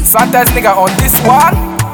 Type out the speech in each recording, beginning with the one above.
Slantes nigga on this one.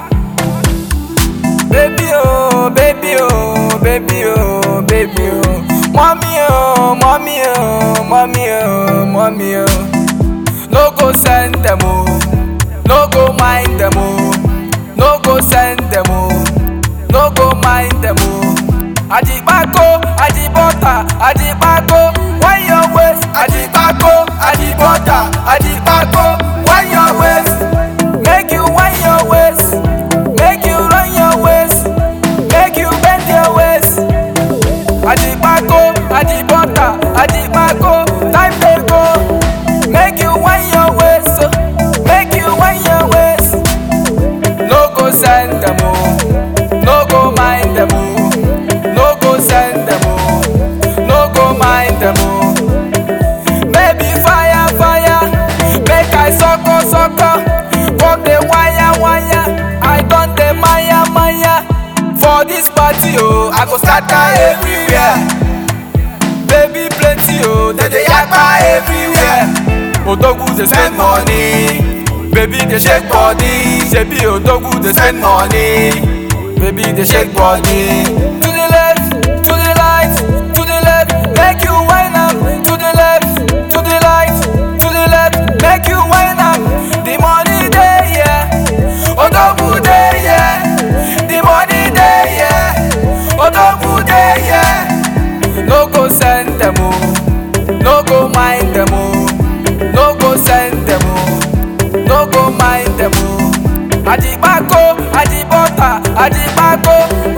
Baby oh, baby oh, baby oh, baby oh. Mommy oh, mommy oh, mommy oh, mommy oh. No go send them oh, no go mind them oh, no go send them oh, no go mind them oh. Ajibako, Ajibota, Ajibako, why your waist? Ajibako, Ajibota, Ajibako, why your waist? Make you why your waist, make you run your waist, make you bend your waist. Ajibako, Ajibota, Ajibako, time dey go. Make you why your waist, oh, make you why your waist. No go send them oh, no go mind them oh. No go send them oh, no go mind them oh. Baby fire fire, make I sucko sucko. Come the wire wire, I don the maya maya. For this party oh, I go scatter everywhere. Baby plenty oh, they dey yakpa everywhere. Odogwu dey spend money, baby dey shake body. Shebi Odogwu dey spend money. Baby, they shake body To the left, to the right, to the left Make you wine up To the left, to the right, to the left Make you wine up The money there, yeah Odogu there, yeah The money there, yeah Odogu there, yeah No go send them, oh No go mind them, oh No go send them, oh No go mind them, oh Ajibako, Ajibota, Ajibako,